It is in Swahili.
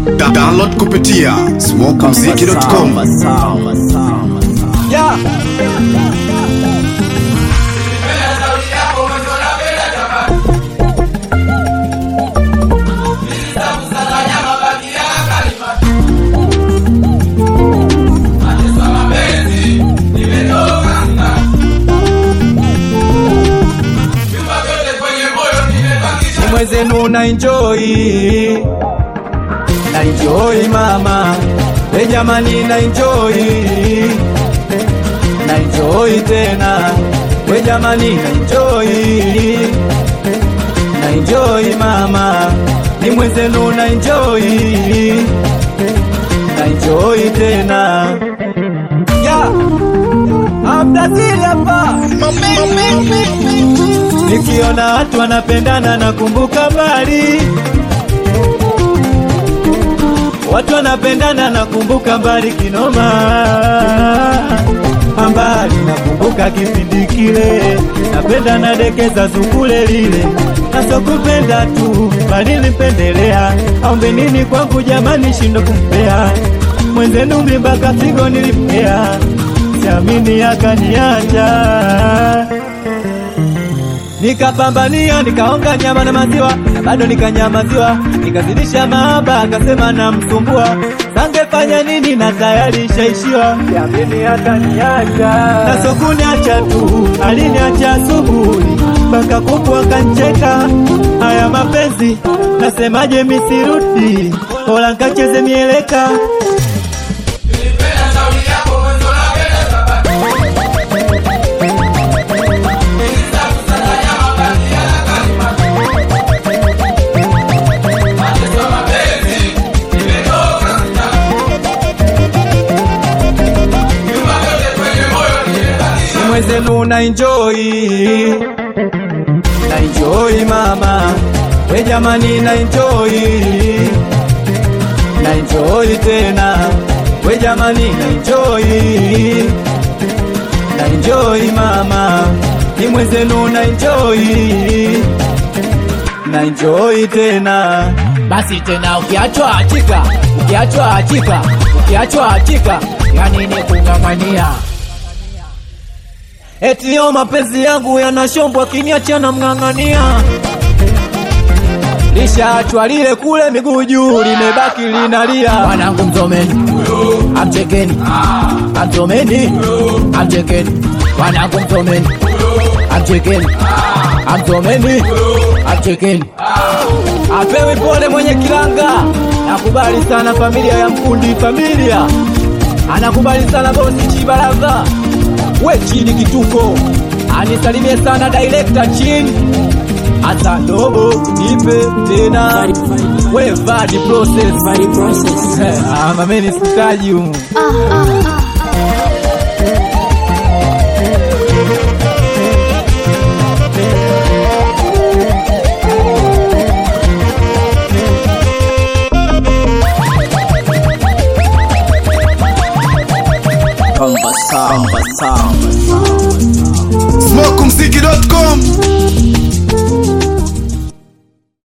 Da download kupitia smokumziki.com. Yeah. Ni mwezenu na enjoy na enjoy mama we jamani na enjoy na enjoy tena we jamani na enjoy na enjoy mama ni mwezenu na enjoy na enjoy tena yeah. Abdazili hapa nikiona watu wanapendana nakumbuka mbali watu wanapendana nakumbuka mbali kinoma ambali nakumbuka kipindi kile napenda nadekeza sukule lile nasokupenda tu bali nipendelea aombe nini kwangu jamani shindo kumpea mwenzenu mlimbaka figo nilimpea siamini akaniacha nikapambania nikaonga nyama na maziwa na bado nikanyamaziwa nikazidisha mahaba akasema namsumbua sangefanya nini na tayari shaishiwa yamini hata niacha na sokuniacha tu aliniacha asubuhi mpaka kuku akancheka haya mapenzi nasemaje misirudi bora nkacheze mieleka mwezenu na enjoy na enjoy mama we jamani na enjoy na enjoy tena we jamani na enjoy na enjoy mama ni mwezenu na enjoy na enjoy tena basi tena ukiachwa achika ukiachwa achika ukiachwa achika yani ni kung'ang'ania eti yo mapenzi yangu yanashombwa kiniacha na mng'ang'ania lishaachwa lile kule miguu juu limebaki linalia wanangu mzomeni amchekeni amzomeni amchekeni wanangu mzomeni amchekeni amzomeni amchekeni apewi pole mwenye kilanga nakubali sana familia ya mkundi familia anakubali sana bosi chibaraza we chini kituko anisalimie sana director chini hata dobo nipe tena we vadi process Ah, mameni sitaji humu smokumziki.com.